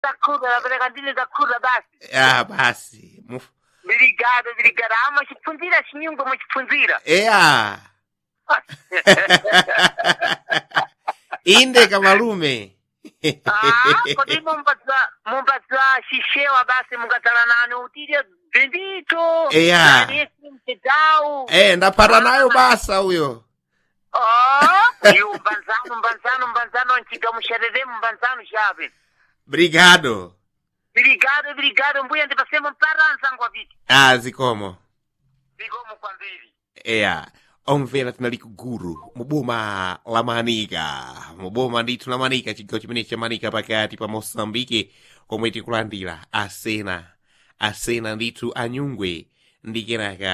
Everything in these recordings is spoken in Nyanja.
zakhuda napereka ndine zakhuda basi ah basi Muf- Obrigado, obrigado. Ah, muchipfunzira chiyungu muchipfunzira. eya inde kamalume Ah, kodi mumbadza mumbadza shishewa basi mungatsala nani utire bendito. Eya. Nesi mtedau. eh ndapata nayo basa uyo Oh, yu mbanzano mbanzano mbanzano nchiga musharere mbanzano shabe. brigado Obrigado, obrigado. Mbuya ndipasemo mparanza ngwa viti. ah zikomo Zikomo kwambiri. eya omvera tinali ku guru muboma la manika muboma ndithu la manika chigawo chimene cha manika pakati pa mosambike komwe tikulandira asena asena ndithu anyungwe ndi kenaka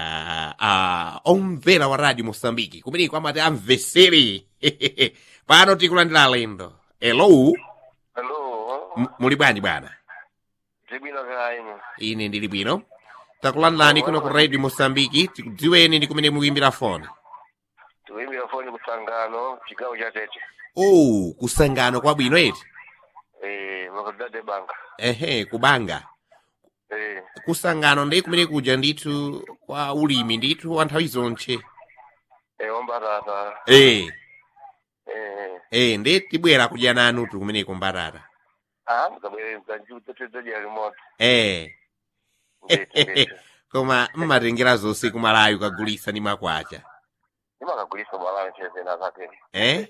uh, omvera wa radio mosambiki kumeneko amati amvesere pano tikulandira alendo elo Hello, M- muli bwanji bwana Jibina Gaino. ine ndili bwino takulandani kuno ku radio mosambiki tikudziweni ndi kumene mukuimbira foni Tuimbira foni kusangano, chigawo cha Tete. oh kusangano kwabwino eti Eh, makadade banka. ehe kubanga Eh, kusangano ndi kumene kuja ndithu kwa ulimi ndithu wa nthawi zonche eh ombatata. eh Eh, eh ndi tibwera kudya nanu tu kumeneko mbatata ah, mkabwele mkanju tete tete ya remote. eh Ndete, ndete. koma mmatengera zonse kumalayo kagulisa ndi makwacha Nima kagulisa bwala ncheze na zake. eh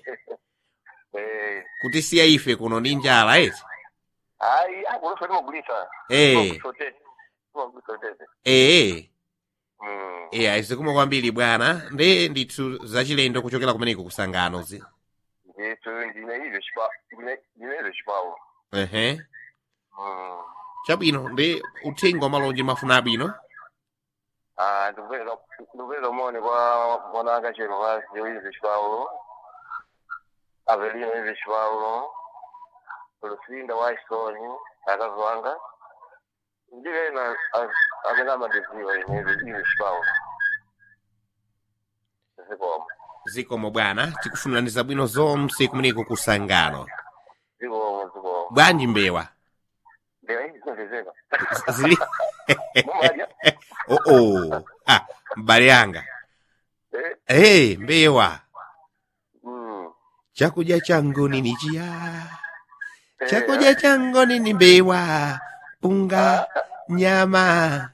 Eh, kutisiya ife kuno ndi njala eti ai, ah, kulofa nima gulisa. eh Sote. Nima gulisa tete. eh Mm. eh aizikuma kwambiri bwana ndi ndithu zachilendo kuchokera kumeneko kusangano zi Ndete, ndine hivyo shipa, ndine, ndine hivyo shipawo. ehe Mm. chabwino ndi uthenga wa malonje mafuna abwino Ah, ndikupeza ndikupeza mone kwa mwananga chero basi hivi Paulo. Avelino hivi Paulo. Lucinda Waisoni akazwanga. Ndiye na amena madiziwa hivi hivi Paulo. Ziko zikomo bwana tikufunirani zabwino zonse kumeneko kusangano ziko ziko. bwanji mbewa Ndio hivi ziko. zili Mmoja. oh oh ah mbale yanga Eh. hey mbewa Mm. chakudya changu nini chiya chakudya changu nini mbewa punga nyama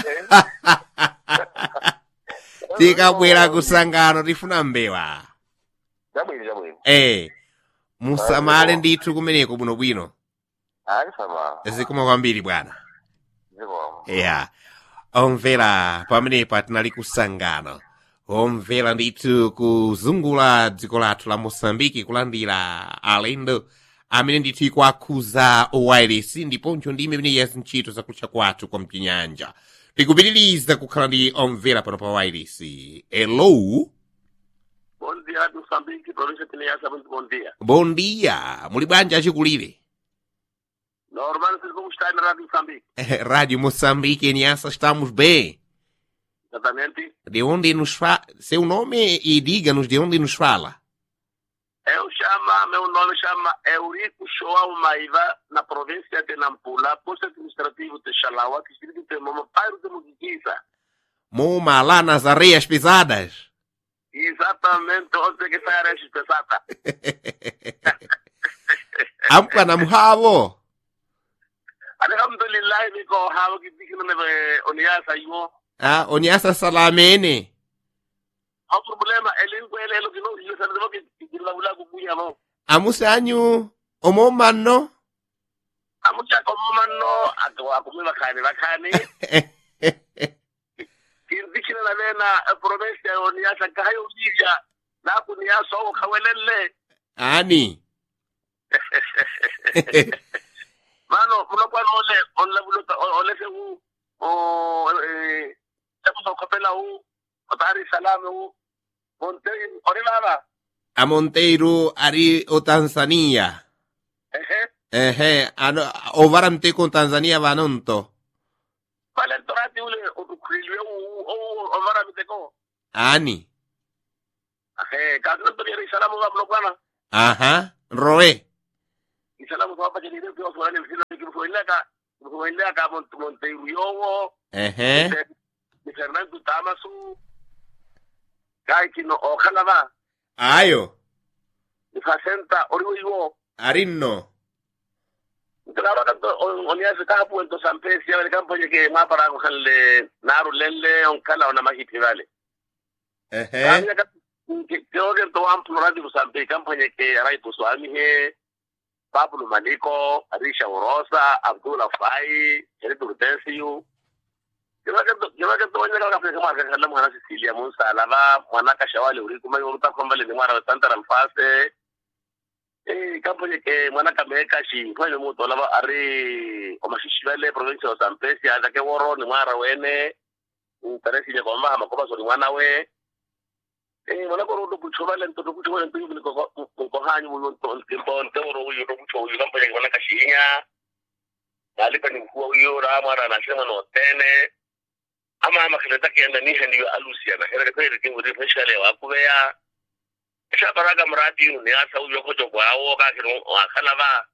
tikabwera kusangano tifuna mbewa Jabwini jabwini. eh musamale ndithu kumeneko bwinobwino Ali sama. zikomo kwambiri bwana Ziko. ya omvera pamenepa tinali kusangano omvera ndithu kuzungula dziko lathu la mosambiki kulandira alendo amene ndithu ikuakhuza owiresi ndiponso ndi imene yazi ntchito zakutcha kwathu kwa mchinyanja tikupitiriza kukhala ndi omvera pano pa wiresi elo Bom dia, Moçambique, província de Niassa, muito bom dia. bom dia muli bwanji achikulire Normal, vocês vão estar na Rádio Moçambique. rádio moçambique niasa estamos bem Exatamente. de onde nos fala seu nome e diga-nos de onde nos fala Eu chamo, meu nome chama Eurico Shoau Maiva, na província de Nampula, posto administrativo de Xalaua, distrito de Mama, bairro de Muguiza. Moma lá nas areias pesadas. Exatamente onde que sai a Areia pesada. Ampa na muhavo. Alhamdulillah, niko hawa kipiki na nebe oniasa yuo. Ah, onyasa salamene. Au problema, elingu ele elo kino, ilo sa nebe kikila ula kukuya mo. Amusanyu omomano. Amucha komomano, ato akumima kani, bakani. kirdikina na vena provinsia ya oniasa kahayo ujija na kuniasa o kawelele Ani. mano munokuwa nole onle buluta ole se hu o eh eko so kapela hu o tari salame hu monte ori baba A Monteiro ari o Tanzania. ehe Ehe, ano, o varamte con Tanzania vanonto. pale torati ule o tukrilwe hu o o mara miteko Ani. ehe kazo tori salamu wa munokuwa Aha. Roe. salamu kwa pa jeni ndio kwa swali kumeleka kumeleka Monteiro yowo ehe ni Fernando Tamasu kai kino okhala ba ayo ni fasenta oriwo iwo arinno Claro que onia se ka puento San Pedro ya el campo que ma para cogerle naru lelle on kala ona mahiti vale. ehe Creo que to am plurali bu San Pedro campo que rai tu swami he Pablo Maliko, Arisha Orosa, Abdullah Fai, Eric Urdensiu. Creo que creo que to onia ka fika ma ka kala mwana Sicilia mun salava mwana ka shawali uri kuma yoruta kwamba le mwana Santa Ramfase. Eh, kampo ke mwana kameka shi fanye mutu lava ari omashishivele province ya Zambezi ada ke woro ni mwara wene interesi ya kwamba amakoba so ni mwana we eh mwana ko ro kuchoba le ntoto kuchoba le ntoto ko ko hanyu mu nto nto nto ro uyu ro kuchoba uyu kampo ke mwana kashinya dali pa ni mkuu uyu ra mwara na shema no tene ama ama kileta kienda ni hendi alusia na hele kweli kingu special wa kubeya sha baraga mradi ne ya sau yo kojo kwa awo ka kiro akala ba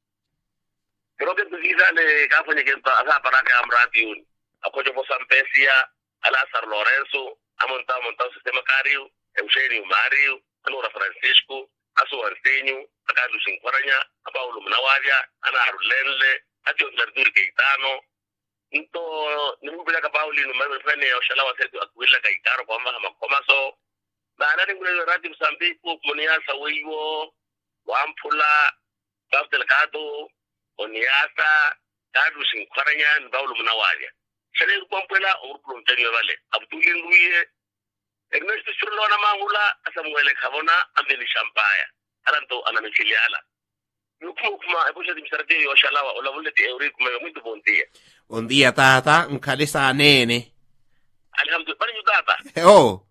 kiro ke tuziza le ka fanye ke ta sa baraga mradi un akojo po sampesia ala sar lorenzo amonta monta sistema cario eugenio mario anora francisco aso antenio aka lu sin kwaranya abawlu mnawaja ana arulenle atio lardur ke itano into nimu bila ka pauli no mame fene oshala wa setu akwila ka ikaro kwa mama komaso baana ni ngulelo rati msambiku muniasa wiwo wampula babdel kado oniasa kadu sinkwaranya ni bawlu munawalia sele kwampela urupulu mtani wale abdulin ruye ernesto churlo na mangula asamwele khabona ambeli shampaya aranto anamechiliala yukuma kuma ebusha dimsarate yo shalawa ola vuleti euri kuma yo muito bom dia un dia tata nkhalisa nene alhamdulillah bani yudata oh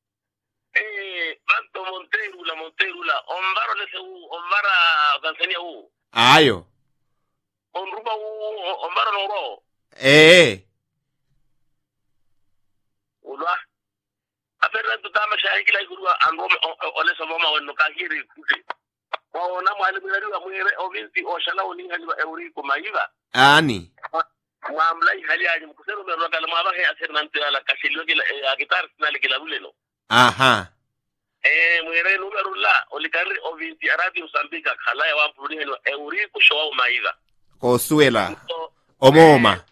Eh, Banto Monterula, Monterula, Onvaro le seu, Onvara Tanzania u, ayo Onruba u, Onvaro Noro, ee ulwa. Aferra tu tama shahi kila igurua andome ole somoma wenu kahiri kuti. Waona mwalimu yariwa mwere ovinti oshala uninga liwa euri kumaiva. ani Mwamla ihali aji mkusero mero kala mwabahe aser nanti ala kashilio kila agitar sinali kila uleno. aha Eh, mwere numero la olikari ovinti arati usambika khala ya wampuri henu euri kushowa umaiva. kosuela So, omoma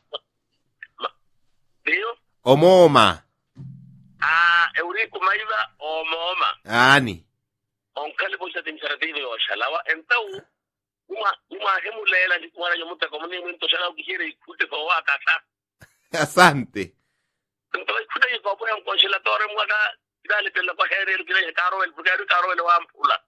Dio, omoma a Eurico Maiva o Mooma, ani on kali bolsa de misarativo o shalawa, entau, uma, uma hemulela ni kuwana nyomuta komuni mwinto shala ukihire ikute kwa waka sa. asante Entau ikute yi kwa poya mkonsilatore mwaka, kidali pela kwa here ilu kila karo el, porque ilu karo el wa mpula.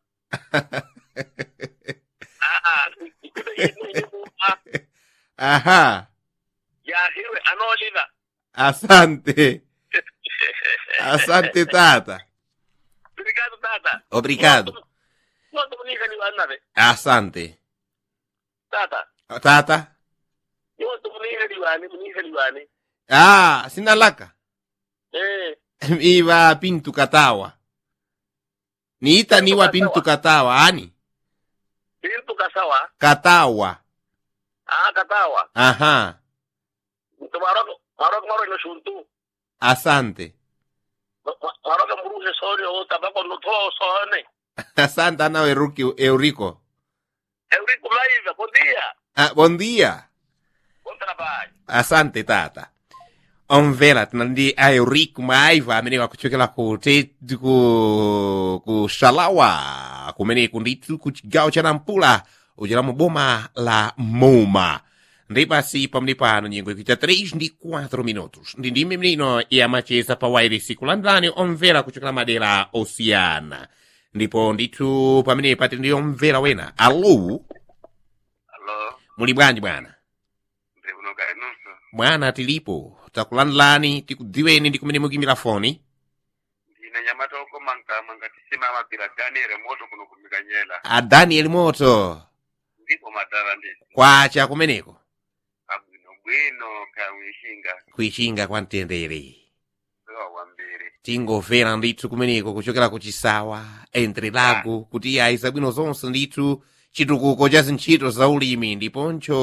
Ah, ikute yi mwinto aha ya hiwe anoliva. asante asante tata Obrigado, tata. obrigado Quanto munika ni wanave, asante tata. tata Quanto munika ni wani, munika ni wani. ah sinalaka Eh, iwa pintu katawa niita niwa pintu katawa ani pintu kasawa. katawa Ah, katawa. aha Itu marok marok marok no shuntu. asante Marok mbruje sori o tabako no to sone. asante ana Eurico, eurico Eurico Maiva, bom dia. ah, bom dia Bom trabalho. asante tata omvera tinandi a eurico maiva amene wakuchokera ku te ku ku xalawa kumeneku ndithu ku chigawo cha nampula uchera mu boma la moma ndi pasi pamene pano nyengo ikuita 3 ndi 4 minutos ndi ndime mlino yamacheza pa wairisi kulandani omvera kuchokera madera osiyana ndipo ndithu pamene pati ndi omvera wena alo Allo, muli bwanji bwana ndibuno kai nonso. bwana tilipo takulandilani tikudziweni ndi kumene mukimira foni Ndine nyamata oko manka manga tisima mapira Daniel moto kuno kumikanyela. a daniel moto Ndipo madara ndi. kwacha kumeneko Abwino bwino kawishinga. kuichinga kwa mtendere Sewa wambiri. tingomvera ndithu kumeneko kuchokera ku chisawa entre lago kuti ayi zabwino zonse ndithu chitukuko cha zintchito za ulimi ndiponso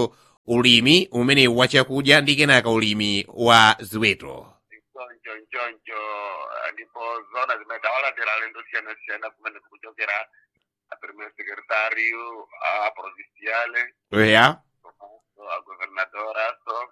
ulimi umene wachakudya ndi kenaka ulimi wa ziweto nchoncho nchoncho ndipo zona zimetawalandira alendo siyana-siyana kumene kukuchokera a primeiro secretário a provinciale eya a governadora so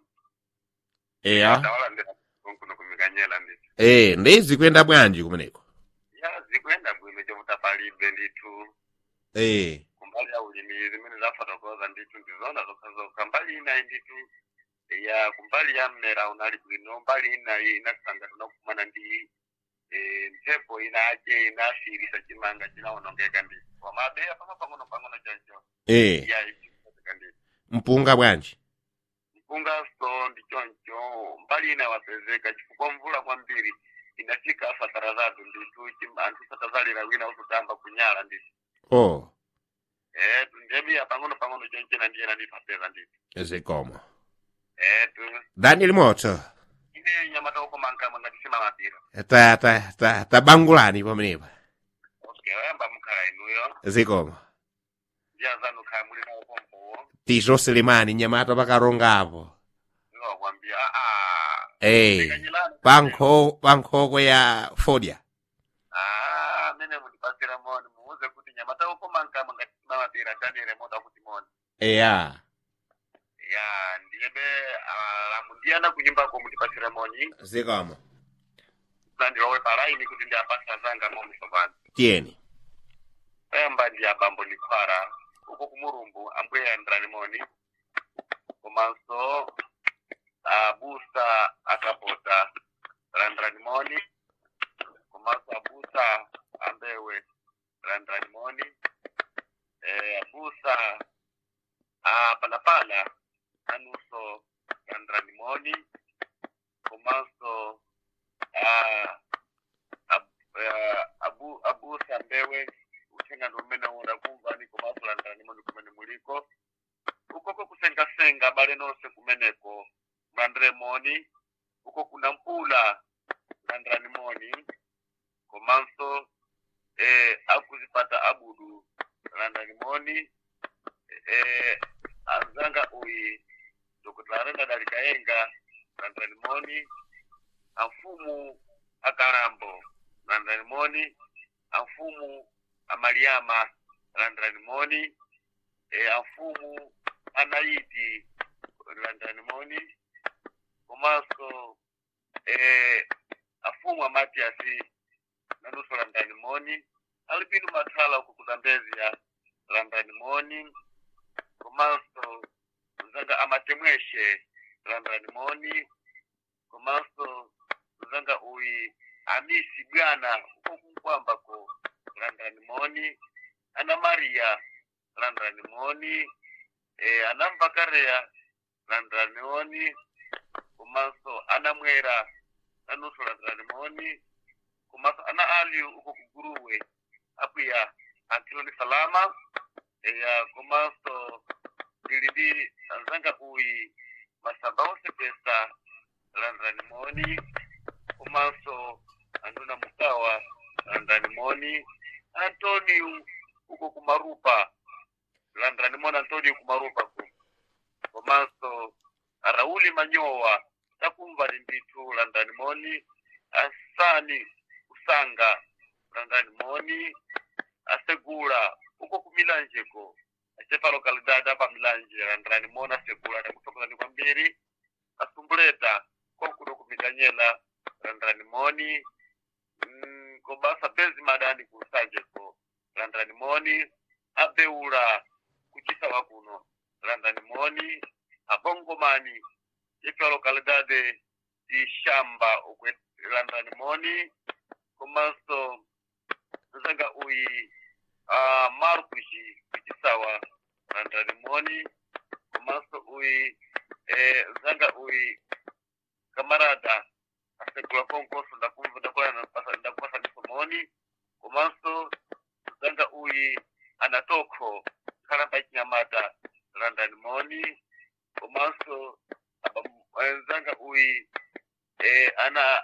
eya tawalandira kuno kumikanyela ndithu e ndi zikuyenda bwanji kumeneko ya zikuyenda bwino chokuti palibe ndithu e kumbali ya ulimi zimene zafotokoza ndithu ndizona zokhazokha mbali inayi ndithu ya kumbali ya mnera unali bwino mbali inayi inasanga tunakumana ndi eh, mphepo inache inasirisa chimanga chinawonongeka ndithu komabe apama pang'ono pang'ono choncho e ya ichikozeka ndithu mpunga bwanji mpungaso ndi choncho mbali ina wapezeka chifukwa mvula kwambiri inafika fatara zatu ndithu chim- anthu satazalira wina usutamba kunyala ndithu o eh ndemiya pang'ono pang'ono chonchena ndiyena ndipapeza ndithu zikomo eh tu daniel moto ine nyama taukomankama ngati simamapira ta ta ta tabangulani pamenepa okay oyamba mukhala inuyo zikomo ndiyazanu khala muli nawo pompowo tito selemani nyamata pakarongapo iwakwambia aa e pankho pankhoko ya fodya ah amene mundipasira moni muuze kuti nyama taukomankama ngati simamapira tanire moda kuti moni eya ya ndiyebe alamu ndiyana kunyumbako mundipasira moni zikomo nandilowe palaini kuti ndiyapasa zanga moni sopano tiyeni oyamba ndi abambo ndikhwara uko kumurumbu ambuye yandirani moni komanso abusa akapota landirani moni komanso abusa ambewe landirani moni eh, abusa apalapala anunso landirani moni komanso ah, ab- ah, abu, abusa mbewe uthenga ndi umene udakumva ni komanso landirani moni kumene muliko ukoko kusengasenga bale nonse kumeneko mulandire moni uko kuna mpula landirani moni komanso eh, akuzipata abudu landirani moni eh, anzanga uyi dr arenda dalikayenga landirani moni amfumu akalambo landirani moni amfumu amaliama landirani moni e, amfumu anaiti landirani moni komanso e, afumu amatiasi nanuso landirani moni alipindu mathala uko kuzambezia landirani moni komanso zanga amatemweshe landirani moni komanso zanga uyi amisi bwana uko kunkwambako landirani moni ana maria landirani moni e, anamvakareya landirani moni komanso anamwera nanuso landirani moni komanso ana aliyu uko kuguruwe apuya ankiloni salama eya komanso ndili ndi anzanga uyi masamba onse pesa landirani moni komanso anduna mukawa landirani moni antonio uko kumarupa landirani moni antonio kumarupa ku komanso arauli manyowa takumva ni ndithu landirani moni asani usanga landirani moni asegula uko kumilanjeko achepa lokalidade apa milanje landirani moni asegula ndakutokozani kwambiri asumbuleta kokuno kumikanyela landirani moni mm, kobasa bezi madani kusanjeko landirani moni abeula kuchisawa kuno landirani moni abongomani ipa lokalidade ishamba ukwe landirani moni komanso zanga uyi uh, markuji kuchisawa landirani moni komanso uyi eh, zanga uyi kamarada asegula konkoso ndakumva ndakola ndakupasa ndisomoni komanso zanga uyi anatokho khalamba chinyamata landani moni komanso aba- eh, zanga uyi eh, ana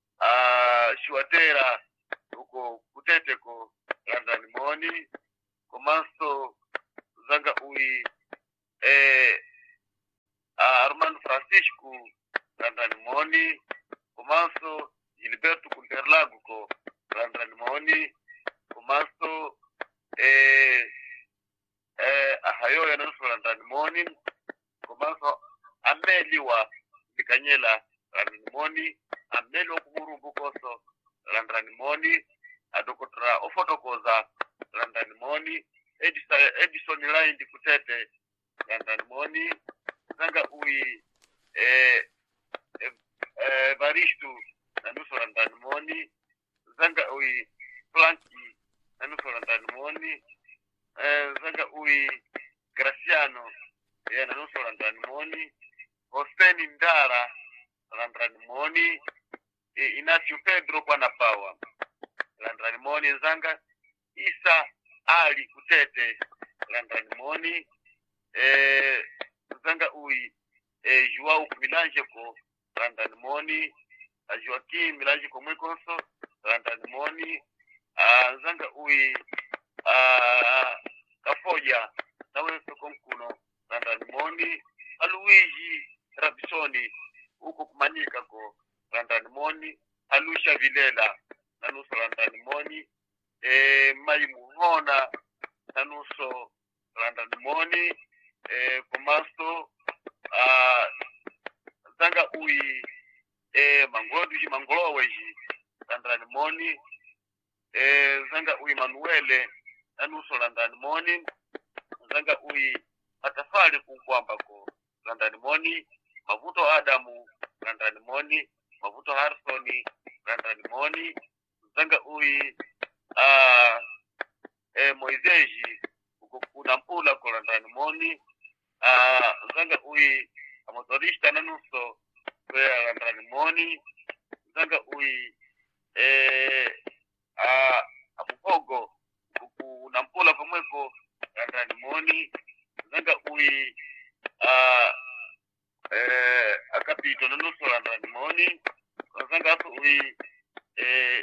ah, shuatera uko kuteteko landani moni komanso zanga uyi eh, uh, Armando Francisco landani moni komanso Gilberto Kunterlago ko landani moni komanso eh, eh, ahayo yananso landani moni komanso ameli wa Mikanyela landani moni ameli wa kumurumbu koso landani moni adokotora ofotokoza landani moni Edison, Edison Line kutete landani moni zanga ui eh, eh, eh, Baristu na nusu landani moni zanga ui Planki na nusu landani moni eh, zanga ui Graciano ya na nusu landani moni Hoseni Ndara landani moni eh, Inacio Pedro kwa pawa landani moni zanga Isa Ali Kutete landani moni eh, zanga ui eh, Joao Milanje ko landani moni a Joaquim Milanje ko mwikonso landani moni a zanga ui a Kafoja nawe soko mkuno landani moni a Luigi Rabisoni huko kumanyika ko landani moni a Lucia Vilela nanuso landani moni e, Mai Muhona nanuso landani moni e, komanso a zanga ui e, mangoduji mangoloweji landani moni e, zanga ui manuele nanuso landani moni zanga ui matafali kunkwambako landani moni mavuto adamu landani moni mavuto harsoni landani moni zanga ui uh, e, moizeji uko kuna mpula ko landani moni uh, zanga ui amotorista nanuso kwea landani moni zanga ui e, uh, amuhogo kuna mpula komweko landani moni zanga ui uh, eh, akapito nanuso landani moni zanga aso ui eh,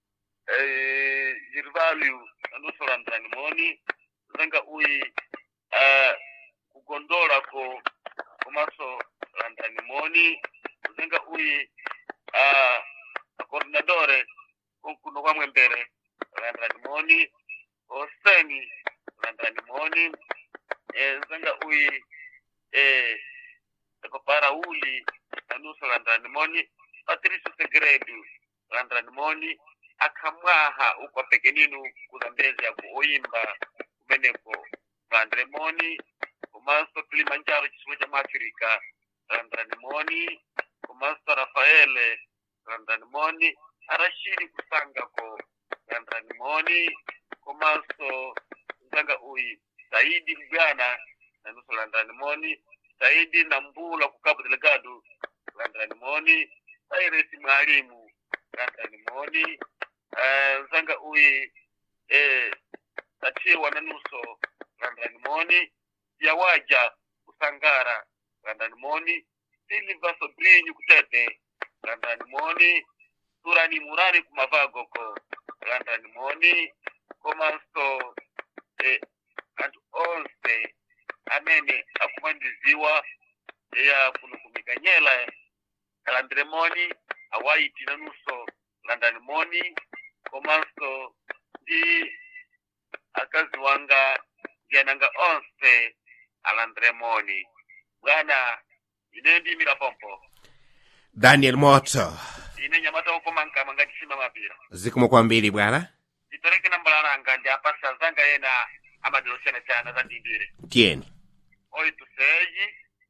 eh, Jirvalio nanuso landani moni zanga ui uh, kugondola ko komaso landani moni zanga ui uh, coordinatore kuno kwamwe mbere landani moni oseni landani moni eh, zanga ui eh, papara uli nanuso landani moni patricio segredo landani moni akamwaha uko pekeninu kuzambezi yako oyimba kumeneko landani moni komanso kilimanjaro chisiwo cha maafrika landani moni komanso rafaele landani moni arashidi kusangako landani moni komanso nzanga uyi saidi mbwana nanuso landani moni saidi na mbula ku cabo delegado landani moni sairesi mwalimu landani moni uh, nzanga uyi eh, tachiwa nanuso landani moni yawaja kusangara landani moni silva sobrinyu kutete landani moni surani murani kumavagoko landani moni komanso eh, anthu onse amene akumandiziwa ya kuno kumikanyela kalandire moni awaiti nanuso landani moni komanso ndi akazi wanga ndi ananga onse alandire moni bwana ine ndimira pompo daniel moto ine nyamata ukomankama ngati sima mapira zikomo kwambiri bwana ndipereke nambala langa ndi apasa zanga yena amadilosiyana chana za ndimbire tiyeni oito seis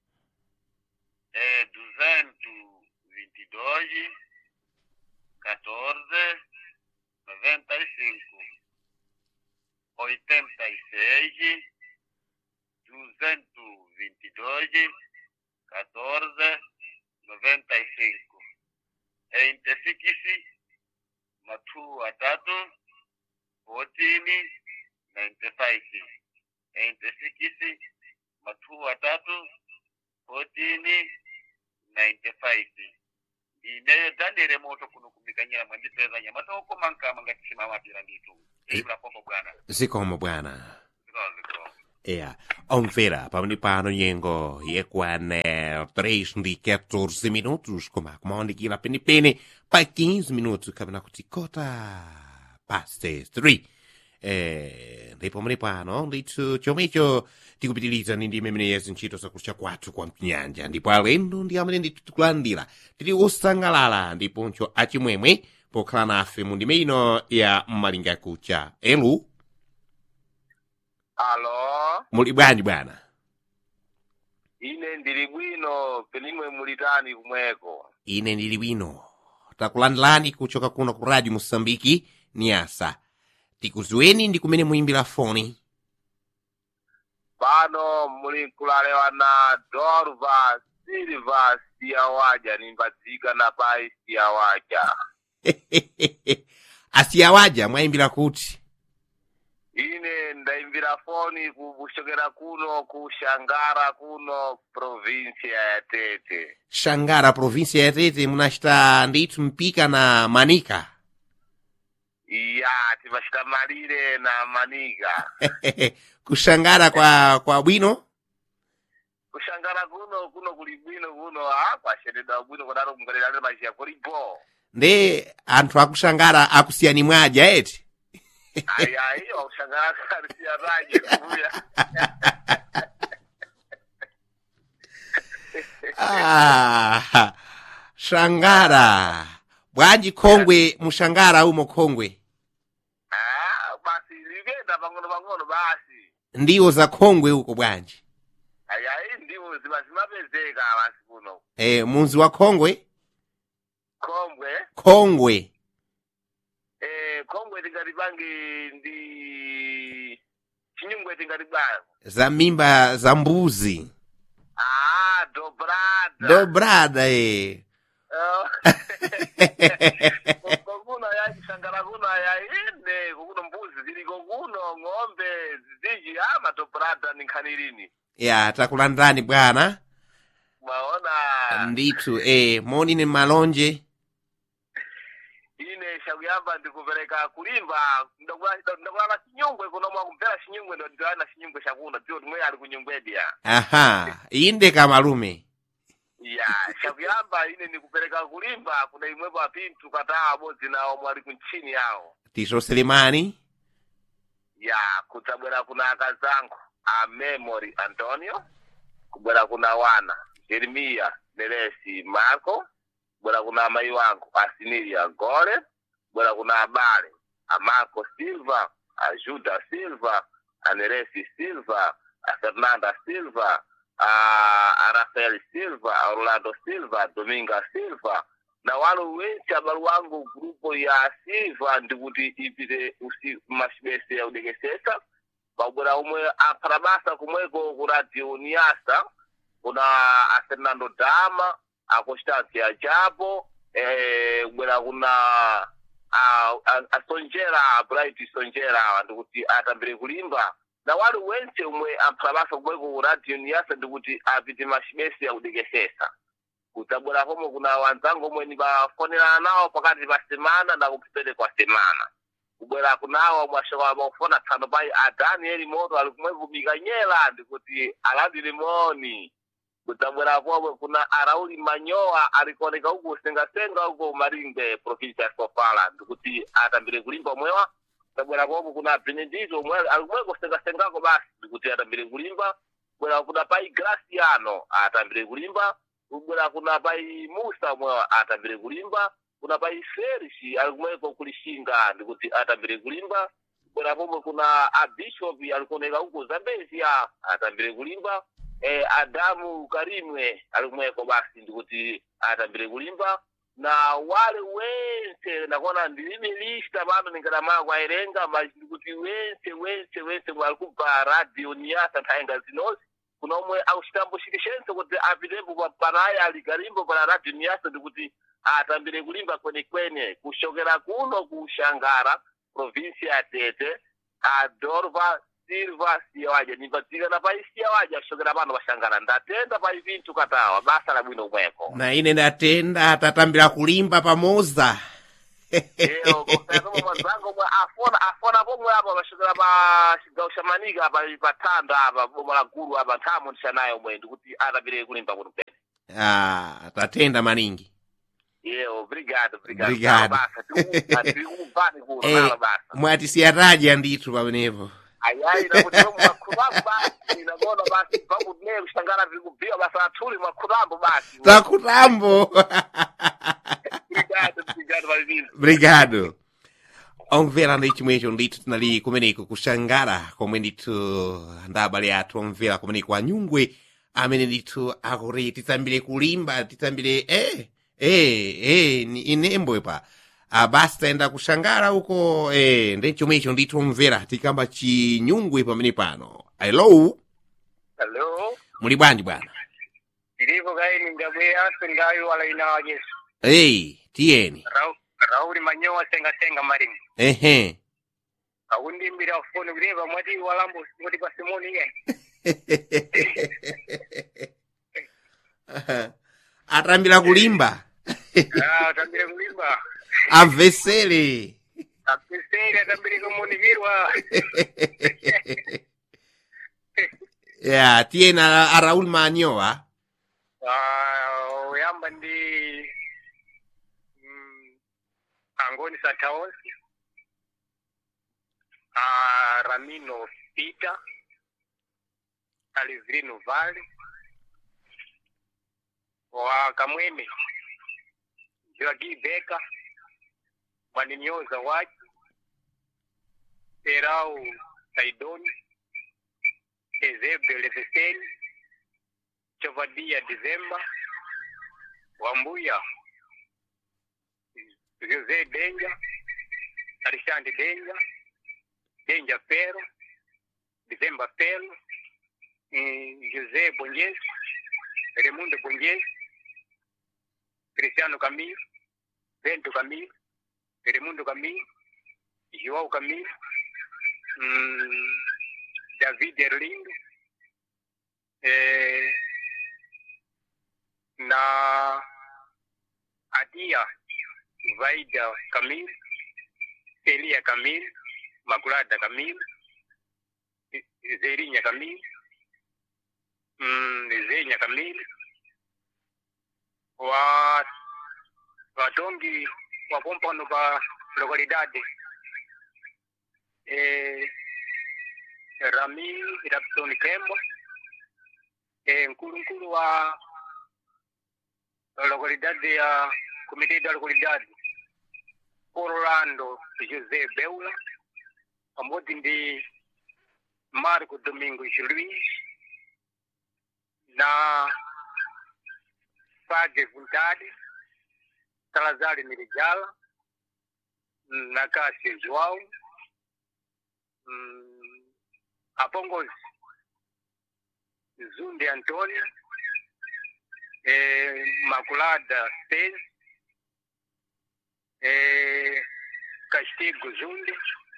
é duzentos vinte e dois quatorze noventa e cinco oitenta e seis duzentos vinte e dois quatorze noventa e cinco é interfikisi matu atatu fourteen ninety five é interfikisi matu atatu fourteen ninety five ine dandere moto kuno kumikanyira mwandipeza nyamata ukomankama ngati simamapira nditu ibula popo bwana zikomo bwana zikomo zikomo Yeah. Omvera, pamene pano nyengo yekwana 3 ndi 14 minutos, koma kumaonekera penepene pa 15 minutos kapena kuti kota past 3. Eh, ndipo pamene pano ndithu chomwecho tikupitiriza ndi ndime imene yezi ntchito zakucha kwathu kwa mnyanja ndipo alendo ndi amene ndithu tikulandira tili osangalala ndiponso achimwemwe pokhala nafe mu ndime ino ya mmalinga kucha elu alo muli bwanji bwana ine ndili bwino penimwe mulitani kumweko ine ndili bwino takulandilani kuchoka kuno ku radio mosambiki niasa tikuziweni ndi kumene muyimbira foni pano muli nkulalewa na dorva silva siyawaja nimbadzika na pai siyawaja asiyawaja mwayimbira kuti ine ndaimbira foni kuchokera kuno ku shangara kuno provinsia ya tete shangara provinsia ya tete munachita ndithu mpika na manika iya timachita malire na manika kushangara kwa kwa bwino kushangara kuno kuno kuli bwino kuno a kwasheredwa bwino kudaro kungalirane machiya kulipo nde anthu akushangara akusiyani mwaja eti ayi ayi wakushangara karisiyaraje kuya ah, shangara bwanji khongwe mushangara umo khongwe Ah, basi likenda pang'ono pang'ono basi ndiwo za khongwe uko bwanji ayi ayi ndiwo ziba zimapezeka basi kuno e, munzi wa khongwe khongwe khongwe eh khongwe tingati pangi ndi chinyungwe tingati bwanji za mimba za mbuzi ah dobrada dobrada e kokuno yachishangara kuno yainde kokuno mbuzi ziliko kuno ng'ombe ziziji ama dobrada ni nkhani lini ya takulandani bwana mwaona ndithu e, monine malonje ine shakuyamba ndikupereka kulimba ndakulala chinyungwe kuno mwakumvera chinyungwe ndo ndiwana chinyungwe chakuno ndiwo timwe ali kunyungwedi ya aha inde kamalume ya shakuyamba ine ndikupereka kulimba kuna imwepo apinthu kataa abodzi nawo mwali kuntchini yawo tiso selemani ya kudzabwera kuna akazangu a memory antonio kubwera kuna wana jeremiya neresi marco kubwera kuna amayi wangu a sinilia gole kubwera kuna abale a marco silva a juda silva a neresi silva a fernanda silva a, a rafael silva a orlando silva dominga silva na walo wense abale wangu grupo ya silva ndikuti ipite usiku mashibese ya udekesesa pakubwera umwe apharabasa kumweko ku radio niasa kuna a fernando dama a constancia japo eh, kubwera kuna a, a, a sonjera a bright sonjera ndikuti atambire kulimba na wali wense umwe apharabasa kumweko ku radio niasa ndikuti apite mashibese ya udekesesa kudzabwera pomwe kuna wanzangu omwe nibafonerana nawo pakati pa semana na kupitele kwa semana kubwera kunawo mwashoka makufona tsano pai a danieli moto ali kumwe kumikanyela ndikuti alandire moni kudzabwera pomwe kuna arauli manyowa alikuoneka uku kusengasenga uko maringwe provinsia ya sofala ndikuti atambire kulimba omwewa kudzabwera pomwe kuna benedito omwe ali kumwe kusengasengako basi ndikuti atambire kulimba kubwera kuna pai graciano atambire kulimba kubwera kuna pai musa omwe atambire kulimba kuna pai ferishi alikumweko kulishinga ndikuti atambire kulimba kubwera pomwe kuna abishopi alikuoneka uko zambezia atambire kulimba eh, adamu karimwe alikumweko basi ndikuti atambire kulimba na wale wense nakuona ndilimi lista pano ningadamala kwaerenga mas ndikuti wense wense wense mwalikubva radio niyasa nthaenga zinozi kuna omwe akuchitambo chikishense kuti apitepo pa- panaye ali kalimbo pana radio niyasa ndikuti atambire kulimba kwenekwene kushokera kuno ku shangara provinsia ya tete adorva silva siyawaja nimbadzikana pa siyawaja kushokera pano pa shangara ndatenda pa ivinthu katawa basa labwino kumweko na ine ndatenda tatambira kulimba pamoza Iyo kusema mwenzangu mwa afona afona pomwe apa pashikira pa chigawo cha Manika apa patanda apa boma la gulu apa nthamu ndishanayo mwe ndikuti atapire kulimba kuno pene. ah, tatenda maningi Iyo obrigado obrigado. Obrigado. Basa tikupani kuno Eh. nalo basa. mwatisiyataja ndithu pamenepo Ayayi nakuti mwakhulamu basi inagona basi pakuti ne kushangana vikubhiwa basa athuli mwakhulamu basi. takutambo Obrigado obrigado valivini. obrigado omvera ndi chimwecho ndithu tinali kumeneko kushangara komwe ndithu ndabale athu omvera kumeneko anyungwe amene ndithu akuti titsambire kulimba titsambire eh eh eh ni inembo pa abasi tayenda kushangara uko eh ndi chomwecho ndithu omvera tikamba chinyungwe pamene pano hello Hello. muli bwanji bwana Ilipo kaini ngabweya sengayo wala inawa Yesu. hey tiyeni Rau Rauli manyowa senga senga marimu. ehe Akundimbira ufoni kuleva mwati walambo mwati pa Simoni ye. atambira kulimba Ah, atambire kulimba. amvesere Apiseri atambire kumunivirwa. ya tiyena a raul manyowa Ah, uyamba ndi mm, Angoni Sataosi. Ah, Ramino Peter. Alivrino Vale. Wa Kamwene. Joagi Beka. Mwaninyoza Waji. Serau Saidoni. Ezebde Leveseni. Chovadia Dizemba. Wambuya. Jose Denja. Alexandre Denja. Denja Pero. Dizemba Pero. Mm, José Bonjes. Raimundo Bonjes. Cristiano Camilo. Bento Camilo. Raimundo Camilo. João Camilo. Mm, David Erlindo. Eh, na Adia Vaida Kamil, Elia Kamil, Makulada Kamil, Zerinya Kamil, mm, Zenya Kamil, wa watongi wa pompano pa lokalidade eh, Rami Rapson Kembo eh, nkulunkulu wa lokalidade ya komite da lokalidade Orlando José Beula pamodzi ndi Marco Domingos Luiz na Padre Vontade Salazar Mirijala na Cássio João mm, Apongozi Zunde Antônio eh, Maculada Pez eh, Castigo Zunde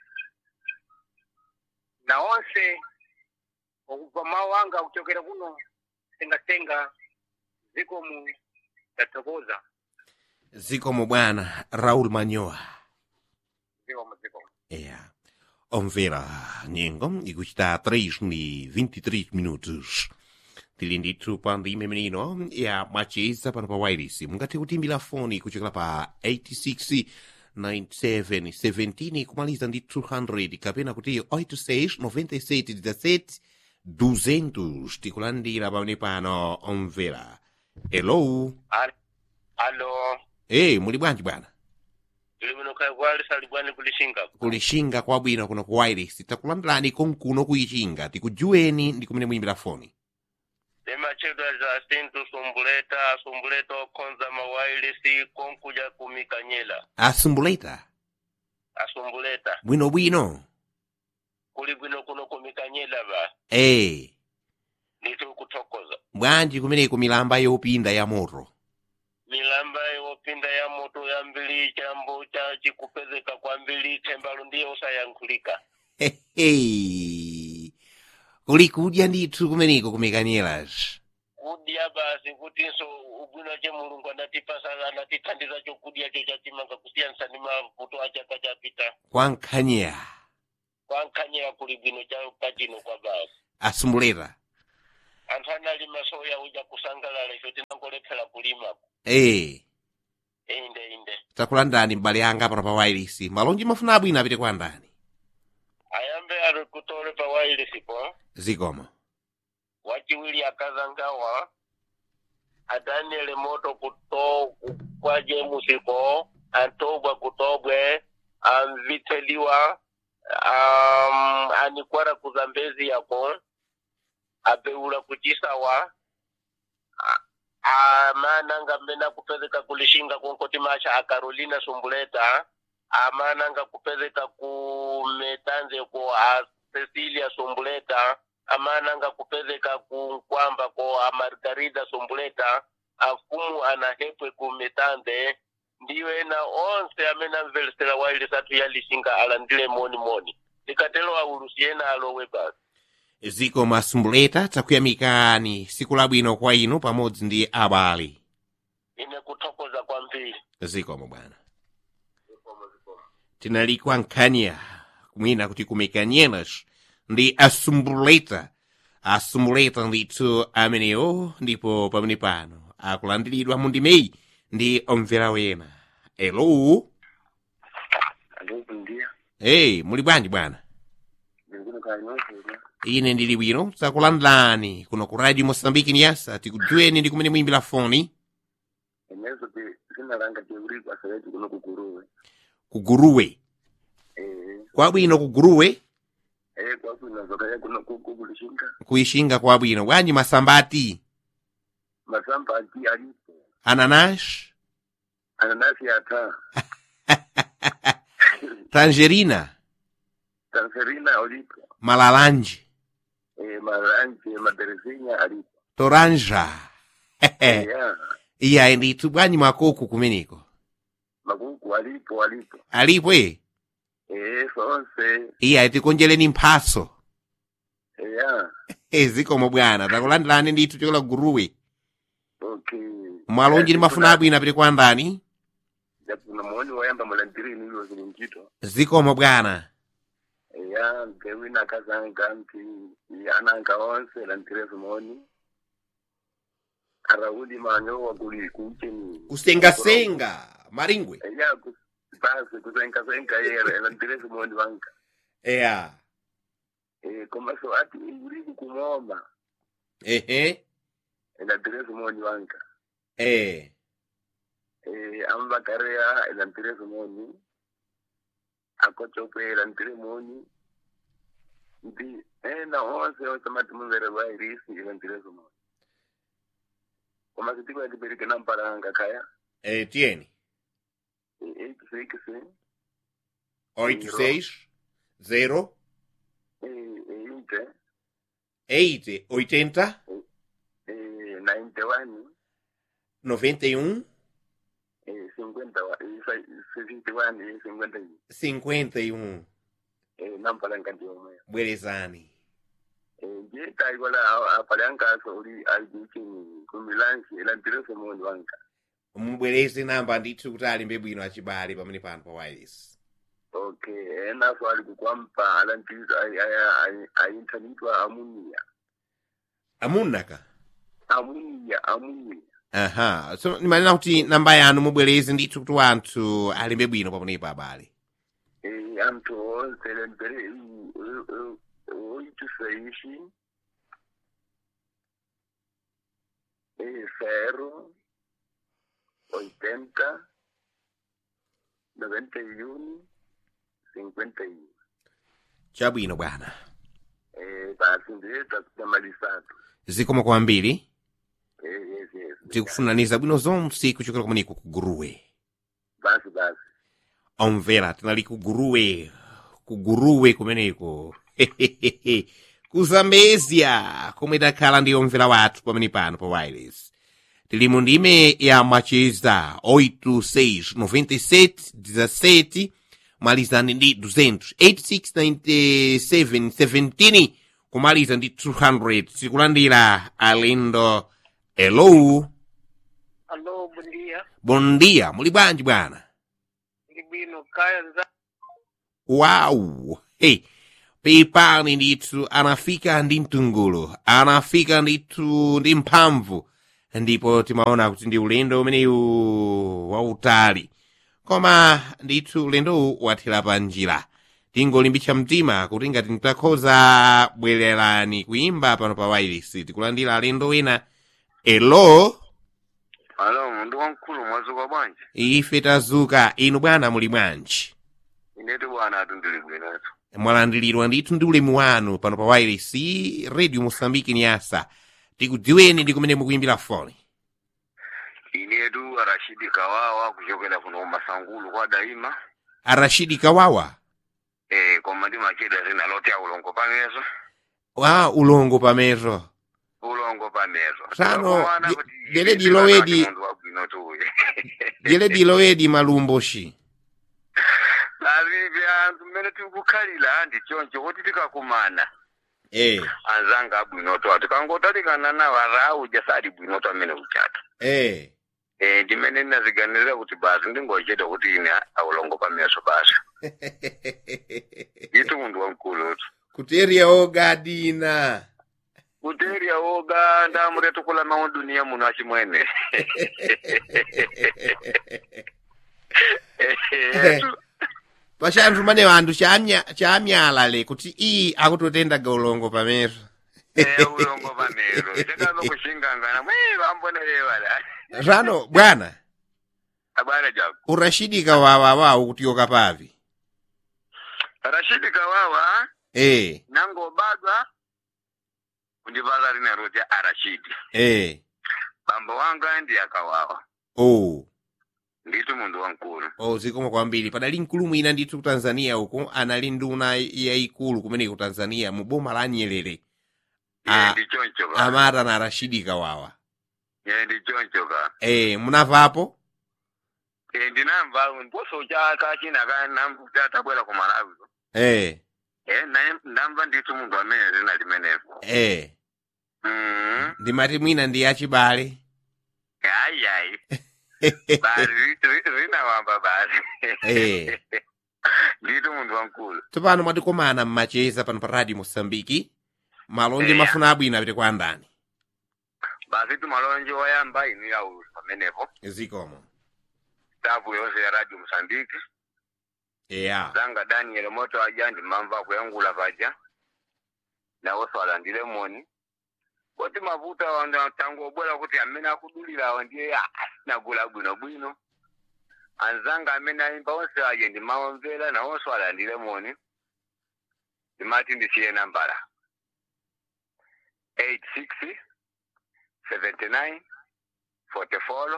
na onse okuva mawanga kuchokera kuno sengasenga zikomo tatokoza zikomo bwana raul manyowa zikomo zikomo é omvera nyengo ikuchita 3 ni 23 minutos tili ndithu pa ndime menino ya macheza pano pa wireless mungathe kutimbira foni kuchokera pa 86 97 17 kumaliza ndi 200 kapena kuti 86 97 17 200 tikulandira pamene pano omvera hello alo hey muli bwanji bwana tuli muno kakwalisa libwani kulishinga kulishinga kwabwino kuno ku wireless takulandirani konkuno kuyichinga tikujuweni ndi kumene muyimbira foni limachedwa za sintu sumbuleta sumbuleta okhonza mawailisi konkuja kumikanyela asumbuleta asumbuleta bwinobwino kuli bwino kuno kumikanyela ba ee nditu kuthokoza bwanji kumeneko milamba yopinda ya moto milamba yopinda ya moto yambili chambo cha chikupezeka kwambili thembalo ndiye usayankhulika Hehe. kuli kudya ndithu kumeneko kumikanyelazi chakudya basi kutinso ubwino che mulungu anatipasa anatithandiza chokudya cho chatimanga kusiyanisa ni mavuto a chaka chapita kwankhanyira kwankhanyira kuli bwino cha pachino kwa basi asumuleta anthu analima soya uja kusangalala ife tinangolephera kulima ee inde inde takulandani mbale yanga pano pa wailisi malonji mafuna abwino apite kwa ndani ayambe ali kutole pa wailisipo zikomo wachiwili akazangawa adaniele moto kuto kwa jemusipo antobwa kutobwe amviteliwa um, anikwara kuzambezi yako abeula kuchisawa a- amananga mbena kupezeka kulishinga kunkoti masha a carolina sumbuleta amananga kupezeka ku metanze ko a cecilia sumbuleta amananga kupezeka ku nkwamba ko a margarida sumbuleta afumu anahepwe ku metanze ndiyo ena onse amene amveresera waile satu yalishinga alandile moni moni likatelo aulusi ena alowe basi zikomo asumbuleta takuyamikani siku labwino kwa inu pamodzi ndi abale ine kuthokoza kwambiri zikomo bwana tinali kwa nkhanya kumwina kuti kumekanyenas ndi asumbuleta asumbuleta ndithu amenewo ndipo pamene pano akulandiridwa mu ndimeyi ndi omvera wena elo alo ndia hey muli bwanji bwana ndikuno kanyosera ine ndili bwino takulandani kuno ku radio mosambiki niyasa tikudziweni ndi kumene muyimbira foni ineso ti sinalanga teuriko asaweti kuno kuguruwe kuguruwe eh kwabwino kuguruwe eh kwakwina zokaya kuno kukulishinga kuyishinga kwabwino bwanji masambati masamba ati alipo ananash ananasi ata tangerina tanserina alipo malalanji eh maranje maderesinya alipo toranja ya iyayi ndithu bwanji makoko kumeneko makuku alipo alipo alipo e eh sonse iyayi tikonjereni mphaso eh ya e zikomo bwana takulandilani ndithu chokola guruwe okay mwalonji ndi mafuna abwino apite kwa ndani japuna muoni wayamba mulandirini ilo zili mchito zikomo bwana ya gewina kazanga nti ananga onse lantirefu moni araudi manyowa kuli kucheni kusengasenga maringwe ya basi kusengasenga yere lantirefu moni wanga eya eh komaso ati uri kumoma ehe lantirefu moni wanga eh eh amba karea lantirefu moni akochope lantire moni ndi ena onse onse mati mumvere vairisi lantirefu moni koma sitiko yatibereke namparanga kaya eh tieni eight six oito seis zero inte eight oitenta ninety one noventa e um cinquenta sixty one cinquenta cinquenta e um nampalanga ndiomwe bwerezani njeta ikola apalankaso uli alikuchini kumilansi elantireso moni wanga mubwereze namba ndithu kuti alimbe bwino achibale pamene pano pa wireless okay enaso ali kukwampa alantiso ayinthanitwa amuniya amunaka amuniya amuniya aha so nimanena kuti namba yanu mubwereze ndithu kuti wanthu alimbe bwino pamenepo abale Eh, anthu onse lempere oito seis eh, zero oitenta noventa y uno cincuenta y uno chabwino bwana eh, basi ndiye takutamalisatu zikomo kwambiri eh, yes, yes. tikufunaniza bwino zonse kuchokera kumeneko ku guruwe basi basi omvera tinali ku guruwe ku guruwe kumeneko ku zambezia komwe takhala ndi omvera wathu pamene pano pa wireless tili mu ndime ya macheza 869717 malizani ndi 200 869717 kumaliza ndi 200 tikulandira alendo hello Alô, bom dia. bom dia muli bwanji bwana Libino Kaya Nza. Wow! Hey, pepani ndithu anafika ndi mtungulu anafika ndithu ndi mphamvu ndipo timaona kuti ndi ulendo umenewu wautali koma ndithu ulendowu wathera pa njira tingolimbitsa mtima kuti ngati mutakhoza bwererani kuimba pano pa wailesi tikulandira alendo ena elo alo mundu wamkulu mwazuka bwanji ife tazuka inu bwana muli bwanji inetu bwana atu ndili bwinotu mwalandiridwa ndithu ndi ulemu wanu pano pa wireless radio mosambiki ni asa tikudziweni ndi kumene mukuimbira foni inetu arashidi kawawa kuchokera kuno masangulu kwa daima arashidi kawawa eh koma ndimacheda zina loti ya ulongo pamezo wa ulongo pamezo ulongo pamezo Tano, Komana di- kuti dele inetu dilowedi- anati mundu wabwinotu uyu jele dilowedi malumboshi lavivi anthu mmene tikukhalira ndi choncho kuti tikakumana eh anzanga abwinoto atu tikangotalikana nawo arauja sadi bwinoto amene uchata eh eh ndimene ndinaziganirira kuti basi ndingocheta kuti ine aulongo pameso basi itu mundu wamkulutu kuteriya ogadina kuteriya woga ndamuretukula mawu duniya muno achimwene pachanthu manewo anthu chamya- chamyalale kuti iyi akutotendaga ulongo pamezo ulongo pamero chakazo kushingangana mwe vambonelewala rano bwana abwana jako urashidi kawawa wawo kutiyoka pavi rashidi kawawa eh nangobadwa kundivala rina roti arashidi eh bambo wanga ndi akawawa oh nditu mundu wamkulu oh zikoma kwambiri padali mkulu mwina ndithu ku tanzania uko anali nduna yayikulu kumene ku tanzania mu boma la nyerere Iye Ah, ndi choncho ka amata na rashidi kawawa Iye ndi choncho ka eh munavapo Eh, ndinamva mposo chaka china tabwera ku malawi eh Eh, naye ndamva nditu mundu amene zina limenepo eh Mhm. ndimati mwina ndi yachibale ayi ayi basi ri- ri- rinawamba basi eh nditu mundu wamkulu tsopano mwatikomana mmacheza pano pa radio mosambiki malonje Eya. mafuna abwino apite kwa ndani basi tumalonje wayamba inu yaulu pamenepo zikomo stafu yonse ya radio mosambiki eya zanga daniel moto aja ndimamva kuyangula paja nawonso alandile moni koti mavuta wanda tangu obwera kuti amene akudulirawo ndiye asinagula bwinobwino anzanga amene ayimba onse aje ndimawamvera nawonso alandile moni ndimati ndisiye nambala 86 79 44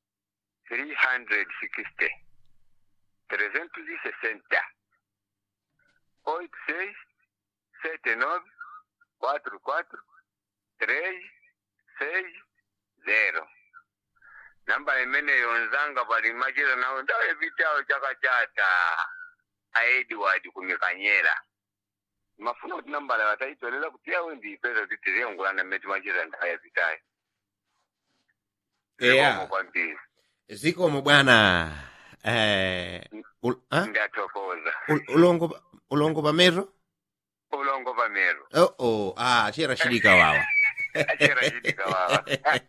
360 360 oito seis sete nove quatro quatro três seis zero namba imeneyo nzanga pali machira nawo ndawe vitawo chakachata a edward kumikanyera mafuna kuti nambala wataitolera kuti yawe ndiipeza kuti tiziyangulana mmeti machira ndawe vitayo Eya. Zikomo kwambiri zikomo bwana eh ul, ah? ndathokoza ul, ulongo ulongo pamezo ulongo pamero oh oh ah chera shidi kawawa achera chitika wawa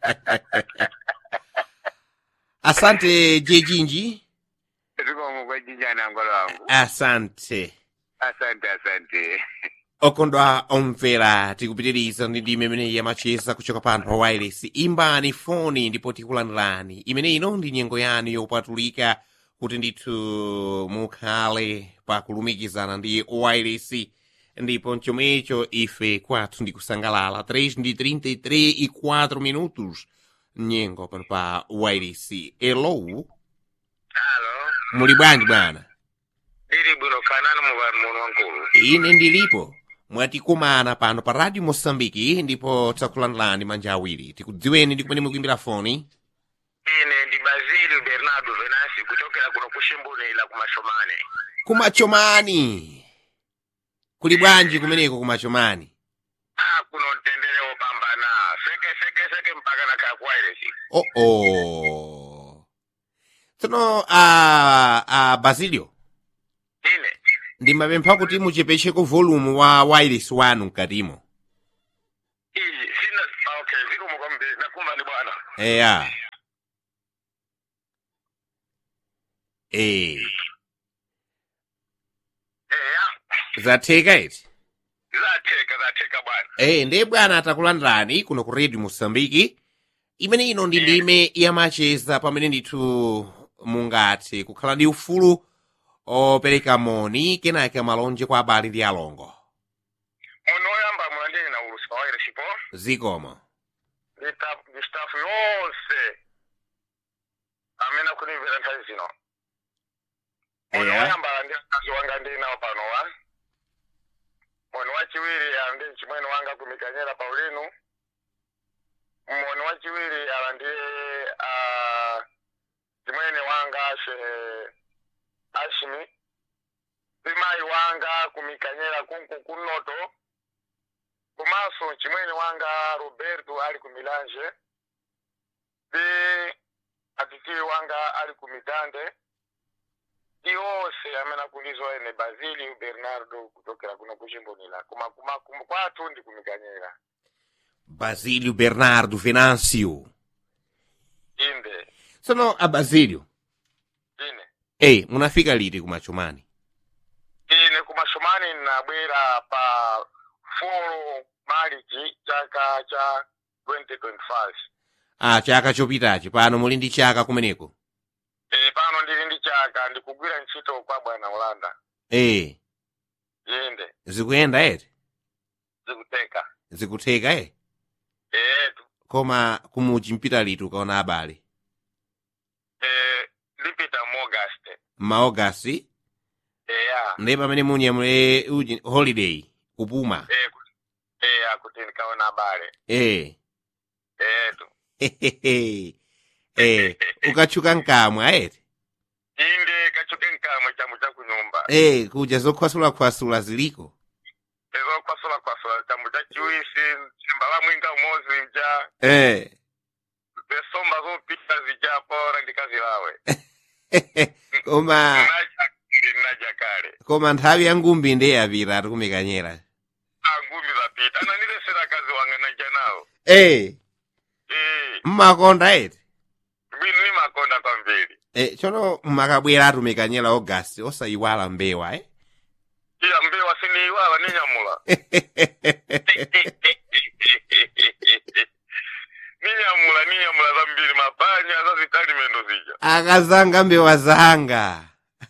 asante jejinji zikomo kwajinjani angolo wangu asante asante asante okondwa omvera tikupitiriza ndi ndime imeneyi yamacheza kuchoka pano pa wireless imbani foni ndipo tikulandirani imene ino ndi nyengo yanu yopatulika kuti ndithu mukhale pakulumikizana ndi wireless ndipo mchomwecho ife kwathu ndi kusangalala 3 ndi 33 e 4 minutos nyengo pano pa wireless elo halo muli bwanji bwana ili bwino kanani muvali muno wankulu ine ndilipo mwatikumana pano pa radio mosambiki ndipo takulandirani manja awiri tikudziweni ndi kumene mukuimbira foni ine ndi bazili bernardo venasi kuchokera kuno kushimbunila kumashomane kumachomani kuli bwanji kumeneko kumachomani ah kuno mtendere wopambana seke seke seke mpaka kana kaya ku wireless oh oh tsono a a basilio ine ndimapempha kuti muchepesheko volume wa wireless wanu mkatimo iyi sina okay zikomo kwambiri nakumva ni bwana eya eh eya zatheka iti zatheka zatheka bwana eh ndiye bwana atakulandirani kuno ku radio mosambiki imene ino ndi ndime yamacheza pamene ndithu mungathe kukhala ndi ufulu opereka moni kenaka malonje kwa abale ndi alongo muno oyamba mulandeni na ulusi wa wireless po zikomo ndi staff- ndi staff yonse amene akunimvera nthawi zino muno Eya. oyamba ndi akazi wanga ndi nawo pano wa moni wachiwiri ndi mchimwene wanga kumikanyera paulinu moni wachiwiri ala ndi ah, chimwene wanga shehe ashimi zimayi wanga kumikanyera kunku kunoto komanso chimwene wanga roberto ali ku milanje ndi atitiwi wanga ali ku mitande ndi onse amene akulizwa ene basilio bernardo kuchokera kuno kuchimbonera koma kuma kuma kwathu ndi kumikanyera basilio bernardo venancio inde tsono a basilio ine eh munafika liti kumachumani ine kumashomani nabwera pa 4 marichi chaka cha 2025 ah chaka chopitachi pano muli ndi chaka kumeneko e, pano ndili ndi chaka ndikugwira ntchito kwa bwana olanda eh inde zikuyenda eti zikuteka zikutheka eh etu koma kumuchi mpita liti ukaona abale e, lipita muaugust maogasi eya ndi pamene munyamule uji holiday kupuma e, ku- eya kuti ndikaona abale eh etu eh ukatchuka nkamwa eti inde kachuke nkamwe chamu cha kunyumba eh kuja zokhwasulakhwasula ziliko ezo kwasula kwasula chamu cha chiwisi simbala mwinga umozi mja eh zesomba zopita zija pora ndikazilawe koma najakale najakale koma nthawi ya ngumbi ndi yapita atikumikanyera angumi zapita ananilesera kazi wanga naja nawo eh Eh, mmakonda eti bwino nimakonda kwambiri eh tsono mmakabwera atumikanyera augasti osayiwala mbewa eh iya mbewa siniiwala ninyamula ninyamula ninyamula zambiri mapanya zazitalimendo zija akazanga mbewa zanga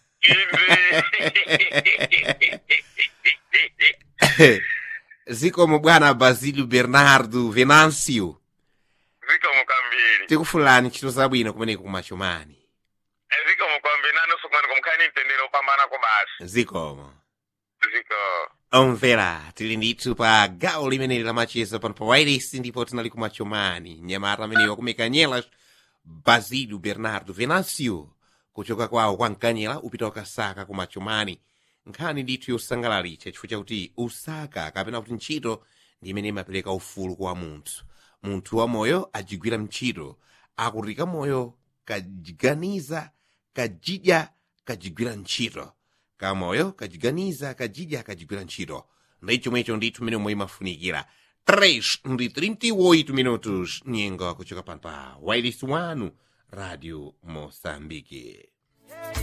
inde zikomo bwana basilio bernardo venancio zikomo kwambiri tikufulani ntchito zabwino kumeneko kumachumani zikomo kwambiri nanso kumani kumkhani mtendere upambana ko basi zikomo ziko omvera tili ndithu pa gawo limeneli lamacheza pano pa wairesi ndipo tinali kumachumani mnyamata amenewa kumekanyela basilio bernardo venancio kuchoka kwawo kwa mkanyela upita wakasaka kumachumani nkhani ndithu yosangalalitsa chifukwa chakuti usaka kapena kuti ntchito ndi imene imapereka ufulu kwa munthu munthu wamoyo ajigwira ntchito akuti kamoyo kajiganiza kajidya kajigwira ntchito kamoyo kajiganiza kajidya kajigwira ntchito ndi chomwecho ndithu mmene omwe imafunikira 3 ndi 38 minutos nyengo kuchoka pano pa wairesi wanu radio moçambique